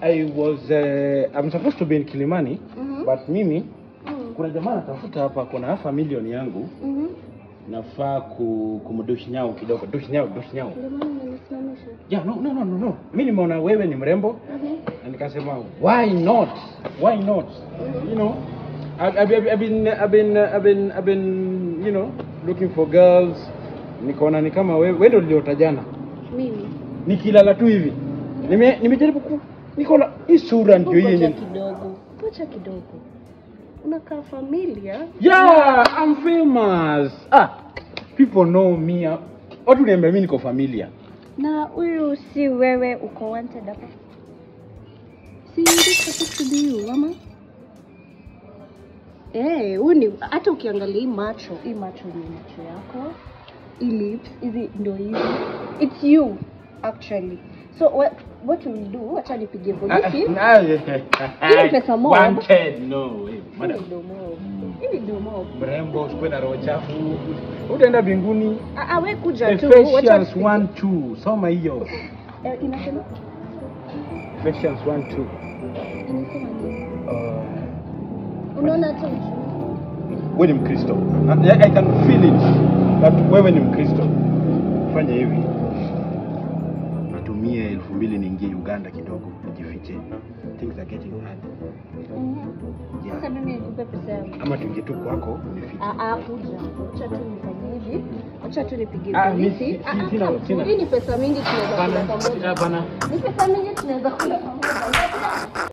I was uh, I'm supposed to be in Kilimani Mhm. but mimi Mm. kuna jamaa natafuta hapa kuna half a million yangu Mhm. nafaa ku, kumdushi nyao kidogo dushi nyao dushi nyao Ndio maana umenisimamisha. yeah, no, no, no, no, no. mi nimeona wewe ni mrembo Mhm. na nikasema why not why not you know I've, I've, I've been I've been I've been I've been you know looking for girls nikaona ni kama wewe wewe ndio niliota jana Mimi. nikilala tu hivi nime nimejaribu ku nikaona hii sura ndio hii Ngoja yenye kidogo. Ngoja kidogo. Unakaa familia? yeah I'm famous ah people know me watu niambia mimi niko familia Na huyu si wewe uko wanted hapa? Si this supposed to be you, mama? Eh, huyu ni hata ukiangalia hii macho, hii macho ni macho yako. Hii lips, hizi ndio hizi. It's you actually. So what what you will do, acha nipige polisi. Hii ni pesa mob. Wanted, no way. Hii Madam. ni domo. Hii ni domo. mrembo usikuwe na roho chafu utaenda mbinguni Ah, ah, we kuja tu. wacha Ephesians tupige. 1 2 soma hiyo Eh, inasema Ephesians 1 2 inasema nini? uh, Unaona hata uchungu. wewe ni mkristo I, I can feel it that wewe ni mkristo fanya hivi natumie elfu mbili niingie uganda kidogo nijifiche things are getting hard Mhm. Sasa yeah. mimi nikupe pesa yangu. ama tuingie tu kwako unifiche Ah, ah, kuja. Acha tu nifanye hivi. Acha tu nipige Ah, mi- polisi. si- Ah, si- ah, sina- come. sina. Hii ni pesa mingi tunaweza kula Hapana, pamoja. hapana. Ni pesa mingi tunaweza kula pamoja.